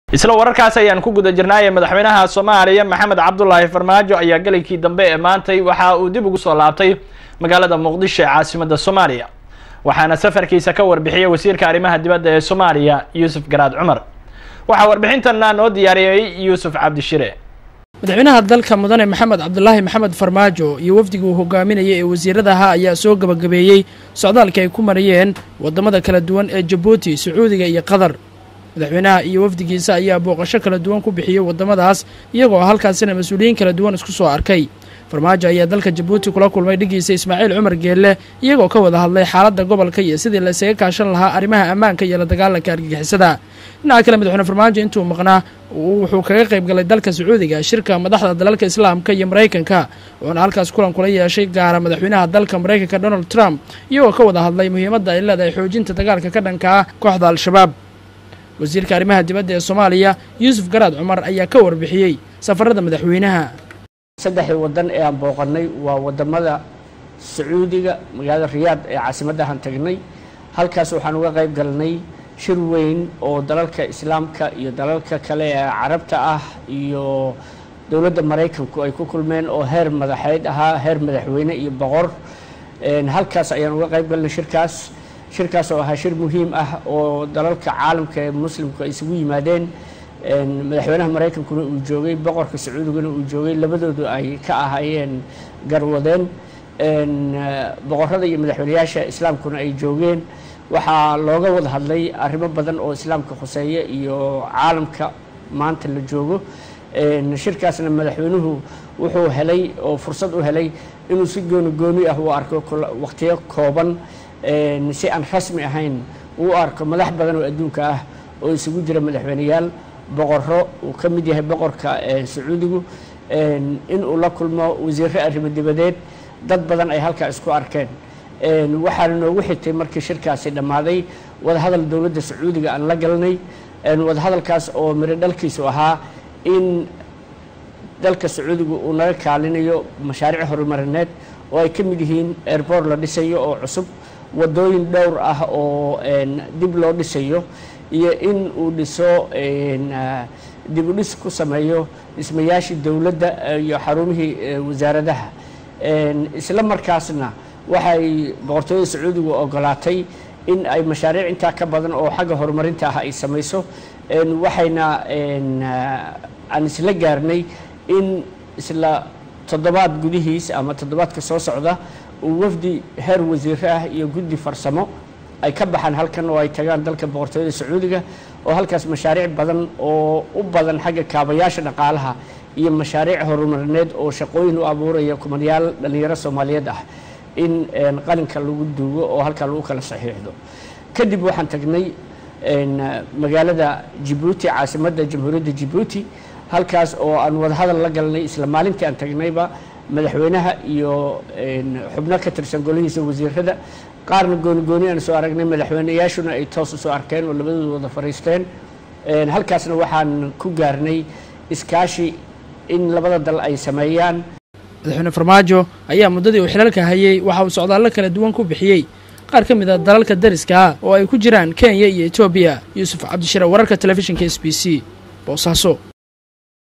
isla wararkaas ayaan ku guda jirnaaye madaxweynaha soomaaliya maxamed cabdulaahi farmaajo ayaa gelinkii dambe ee maantay waxa uu dib ugu soo laabtay magaalada muqdisho ee caasimada soomaaliya waxaana safarkiisa ka warbixiyey wasiirka arrimaha dibadda ee soomaaliya yuusuf garaad cumar waxaa warbixintana noo diyaariyey yuusuf cabdishire madaxweynaha dalka mudane maxamed cabdulaahi maxamed farmaajo iyo wafdiga uu hogaaminayay ee wasiiradaha ayaa soo gabagabeeyey socdaalka ay ku marayeen waddamada kala duwan ee jabuuti sacuudiga iyo qatar madaxweynaha iyo wafdigiisa ayaa booqasho kala duwan ku bixiyey waddamadaas iyagoo halkaasina mas-uuliyiin kala duwan isku soo arkay farmaajo ayaa dalka jabuuti kula kulmay dhigiisa ismaaciil cumar geelle iyagoo ka wada hadlay xaaladda gobolka iyo sidii la isaga kaashan lahaa arrimaha ammaanka iyo la dagaalanka argagixisada dhinaca kale madaxweyne farmaajo intuu maqnaa wuxuu kaga qayb galay dalka sacuudiga shirka madaxda dalalka islaamka iyo maraykanka wuxuuna halkaas kulan kula yeeshay gaara madaxweynaha dalka maraykanka donald trump iyagoo ka wada hadlay muhiimadda ay leedahay xoojinta dagaalka ka dhanka ah kooxda al-shabaab wasiirka arrimaha dibadda ee soomaaliya yuusuf garaad cumar ayaa ka warbixiyey safarada madaxweynaha saddexdii waddan ee aan booqannay waa waddamada sacuudiga magaalada riyaad ee caasimaddahan tagnay halkaas waxaan uga qayb galnay shir weyn oo dalalka islaamka iyo dalalka kale ee carabta ah iyo dowladda maraykanku ay ku kulmeen oo heer madaxeyd ahaa heer madaxweyne iyo boqor halkaas ayaan uga qayb galnay shirkaas shirkaas oo ahaa shir muhiim ah oo dalalka caalamka ee muslimku ay isugu yimaadeen madaxweynaha maraykankuna uu joogay boqorka sacuudiguna uu joogay labadoodu ay ka ahaayeen garwadeen boqorada iyo madaxweynayaasha islaamkuna ay joogeen waxaa looga wada hadlay arrimo badan oo islaamka khuseeya iyo caalamka maanta la joogo shirkaasna madaxweynuhu wuxuu helay oo fursad u helay inuu si gooni gooni ah u arko waqtiyo kooban si aan rasmi ahayn uu arko madax badan oo adduunka ah oo isugu jira madaxweyneyaal boqoro uu ka mid yahay boqorka sacuudigu in uu la kulmo wasiirro arrimo dibadeed dad badan ay halkaa isku arkeen waxaana noogu xigtay markii shirkaasi dhammaaday wadahadal dowladda sacuudiga aan la galnay wadahadalkaas oo miro dhalkiisu ahaa in dalka sacuudigu uu naga kaalinayo mashaariic horumarineed oo ay ka mid yihiin airboort la dhisayo oo cusub waddooyin dhowr ah oo dib loo dhisayo iyo in uu dhiso dib u dhis ku sameeyo dhismayaashii dowladda iyo xarumihii wasaaradaha isla markaasna waxay boqortooyada sacuudigu ogolaatay in ay mashaariic intaa ka badan oo xagga horumarinta ah ay samayso waxayna aan isla gaarnay in isla toddobaad gudihiis ama toddobaadka soo socda uu wafdi heer wasiiro ah iyo guddi farsamo ay ka baxaan halkan oo ay tagaan dalka boqortooyada sacuudiga oo halkaas mashaariic badan oo u badan xagga kaabayaasha dhaqaalaha iyo mashaariic horumarineed oo shaqooyin u abuuraya kumanyaal dhallinyaro soomaaliyeed ah in qalinka lagu duugo oo halkaa lagu kala saxiixdo kadib waxaan tagnay magaalada jibuuti caasimadda jamhuuriyadda jibuuti halkaas oo aan wadahadal la galnay isla maalintii aan tagnayba madaxweynaha iyo xubno ka tirsan golihiisa wasiirada qaarna gooni gooni aan soo aragnay madaxweyneyaashuna ay toos u soo arkeen oo labadooda wada fadhiisteen halkaasna waxaan ku gaarnay iskaashi in labada dal ay sameeyaan madaxweyne farmaajo ayaa muddadii uu xilalka hayay waxa uu socdaallo kala duwan ku bixiyey qaar ka mid a dalalka dariska ah oo ay ku jiraan kenya iyo etoobiya yuusuf cabdishire wararka telefishinka s b c boosaaso